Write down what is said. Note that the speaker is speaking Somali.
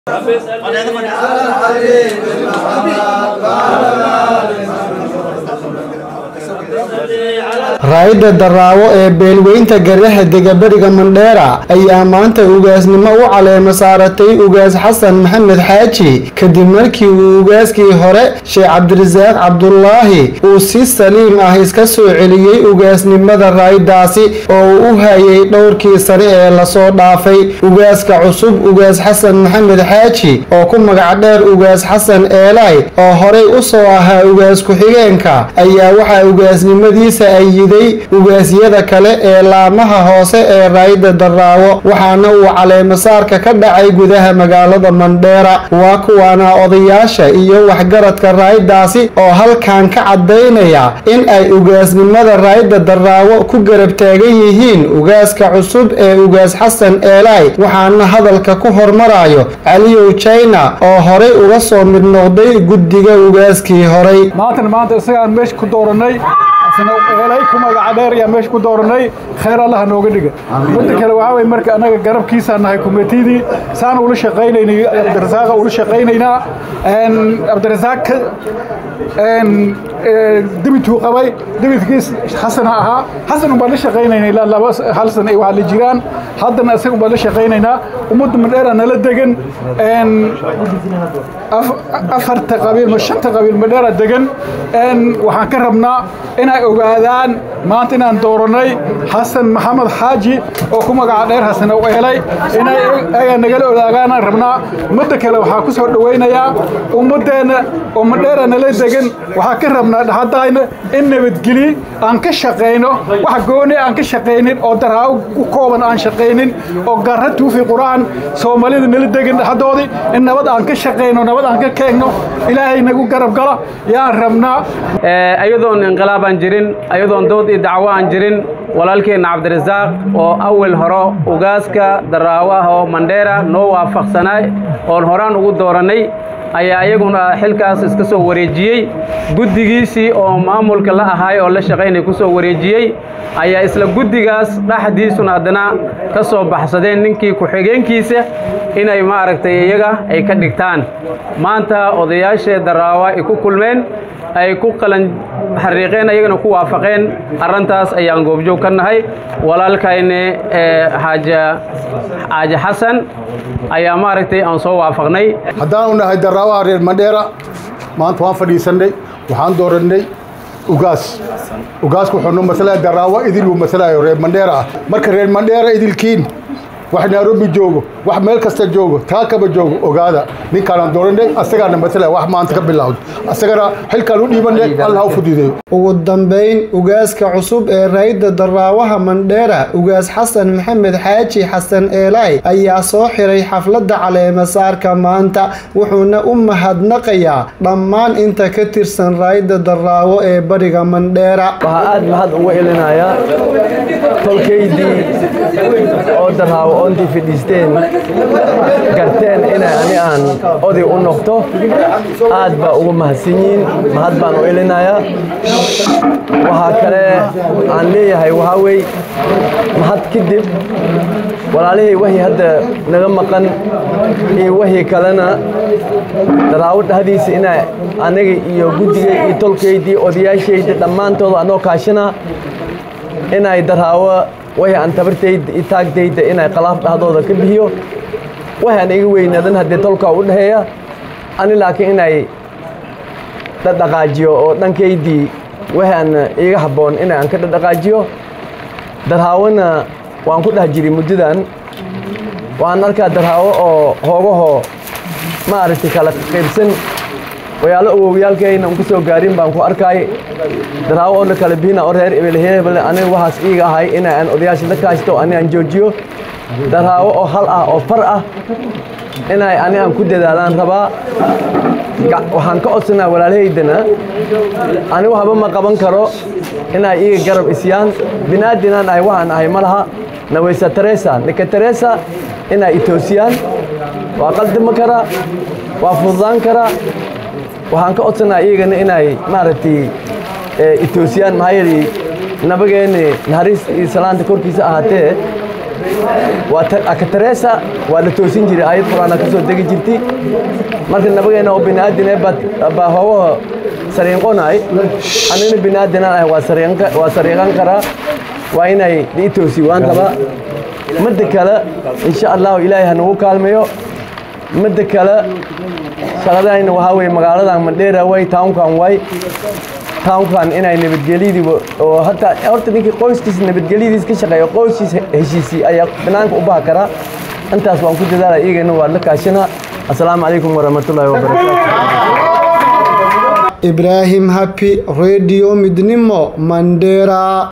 raayidda daraawo ee beelweynta garaha degaberiga mandheera ayaa maanta ugaasnimo u caleema saaratay ugaas xasan maxamed xaaji kadib markii uu ugaaskii hore sheekh cabdirasaaq cabdulaahi uu si saliim ah iska soo celiyey ugaasnimada raayiddaasi oo uu u hayay dhowrkii sane ee lasoo dhaafay ugaaska cusub ugaas xasan maxamed xaaji oo ku magac dheer ugaas xasan eelay oo horey u soo ahaa ugaas ku-xigeenka ayaa waxaa ugaasnimadiisa ayiday ugaasyada kale ee laamaha hoose ee raayidda daraawo waxaana uu caleemasaarka ka dhacay gudaha magaalada mandheera waa kuwaana odayaasha iyo waxgaradka raayiddaasi oo halkan ka cadaynaya in ay ugaasnimada raayidda daraawo ku garab taagan yihiin ugaaska cusub ee ugaas xasan eelay waxaana hadalka ku hormarayo caliyow jina oo horey uga soo mid noqday guddiga ugaaskii horey maantana maanta isagaan meesha ku dooranay eelay ku magaca dheer ayaa meesha ku dooranay khayr allaha nooga dhiga midda kale waxaa weye marka annaga garabkiisaa nahay kumitidii saan ula shaqaynaynay cabdirasaaqa ula shaqaynaynaa cabdirasaaq debituu qabay debitkiis xasana ahaa xasan umbaan la shaqaynaynaa ilaa laba hal sana ay waxa la jiraan haddana isaga umbaan la shaqaynaynaa ummadda madheera nala degan afarta qabiil ma shanta qabiil madheera degan waxaan ka rabnaa inay ogaadaan maanta inaan dooranay xasan maxamed xaaji oo ku magaca dheer xasan u eelay inay aga nagala odaagaan rabnaa ummadda kale waxaa ku soo dhowaynayaa ummaddeenna oo madheera nala degan waxaa ka rabnaa dhaxadayna in nabadgeli aan ka shaqayno wax gooni aan ka shaqaynin oo daraawo ku kooban aan shaqaynin oo garra tuufi qur'aan soomaalida nala degan dhaxadoodii in nabad aan ka shaqayno nabad aan ka keegno ilaahay nagu garab gala yaan rabnaa ayadoon inqilaab aan jirin ayadoon dood iyo dacwo aan jirin walaalkeenna cabdirasaaq oo awal horo ugaaska daraawo ah oo mandheera noo waafaqsanaay oon horaan ugu doorannay ayaa iyaguna xilkaas iska soo wareejiyey guddigiisii oo maamulka la ahaay oo la shaqaynay ku soo wareejiyey ayaa isla guddigaas dhexdiisuna haddana ka soo baxsadeen ninkii ku-xigeenkiisa inay maaragtay iyaga ay ka dhigtaan maanta odayaashee daraawa ay ku kulmeen ay ku qalan xariiqeen ayagana ku waafaqeen arrintaas ayaan goobjoog ka nahay walaalkayne xaaja xaaji xasan ayaa maaragtay aan soo waafaqnay haddaanu nahay daraawaha reer mandheera maanta waan fadhiisannay waxaan doorannay ugaas ugaasku wuxuu noo masalaya daraawo idil uu masalayo reer mandheera ah marka reer mandheera idilkiin wax nairobi joogo wax meel kasta joogo taakaba joogo ogaada ninkaanaan dooranay asagaana masalaya wax maanta ka bilowda asagana xilkaan u dhiibanay allah u fududeeyo ugu dambayn ugaaska cusub ee raayidda daraawaha mandheera ugaas xasan maxamed xaaji xasan eelay ayaa soo xiray xafladda caleemasaarka maanta wuxuuna u mahadnaqayaa dhammaan inta ka tirsan raayidda daraawo ee bariga mandheera waxaa aad mahad uga elinayaa tolkaydii oo daraawo oontii fadhiisteen garteen inay ani aan oday u noqto aad baa ugu mahadsan yihiin mahad baan u elinayaa waxaa kale aan leeyahay waxaa wey mahad kadib walaalihii wahii hadda naga maqan iyo wahii kalena daraawo dhahdiisa ina aniga iyo guddigay iyo tolkaydii odayaashaydii dhammaantooda anoo kaashana inay daraawo wahii aan tabartayda iyo taagtayda inay qalaaf dhahdooda ka bixiyo wahii aan iga weynaadan haddee tolkaa u dhexeeya ani laakiin inay dhadhaqaajiyo oo dhankaydii wahii aan iiga habboon inay aan ka dhadhaqaajiyo darhaawona waan ku dhex jiray muddadan waan arkaa darhaawo oo hoogahoo maaragtay kala qaybsan wayaalo awowyaalkayna un ku soo gaarin baan ku arkaay daraawo oo la kala bihina oo reer ebelhebel aniga waxaas iiga ahay ina aan odayaasha la kaashto ani aan joojiyo daraawo oo hal ah oo far ah inay ani aan ku dadaalaan rabaa waxaan ka codsanaa walaalahaydana ani waxba ma qaban karo inay iiga garab isyaan binaadinaan ahay waxaan ahay ma laha naweysa teresa ninka teresa inay itoosiyaan waa qaldama karaa waa fududaan karaa waxaan ka codsanaa iyagana inay maaragtay itoosiyaan maxaa yeelay nabageeni naxariis iyo salaanta korkiisa ahaatee waa akataresa waa la toosin jiray aayad qur-aana ka soo degi jirtay marka nabageena oo biniaadine baa hoogaha sariinqonaay anina biniaadanaan ahay waa sariiqan karaa waa inay ii toosi waan qabaa midda kale insha allahu ilaahay ha nagu kaalmayo midda kale shaqadayna waxaa weye magaaladan mandheera way townkan way townkan inay nabadgelyadii oo hataa horta ninkii qoyskiis nabadgelyadiis ka shaqeeya qoyskiis heshiisii ayaa banaanka u baha karaa intaas waan ku dadaala iyagana waa la kaashana assalaamu calaykum waraxmatullaahi wabarakaatu ibraahim habi radio midnimo mandheera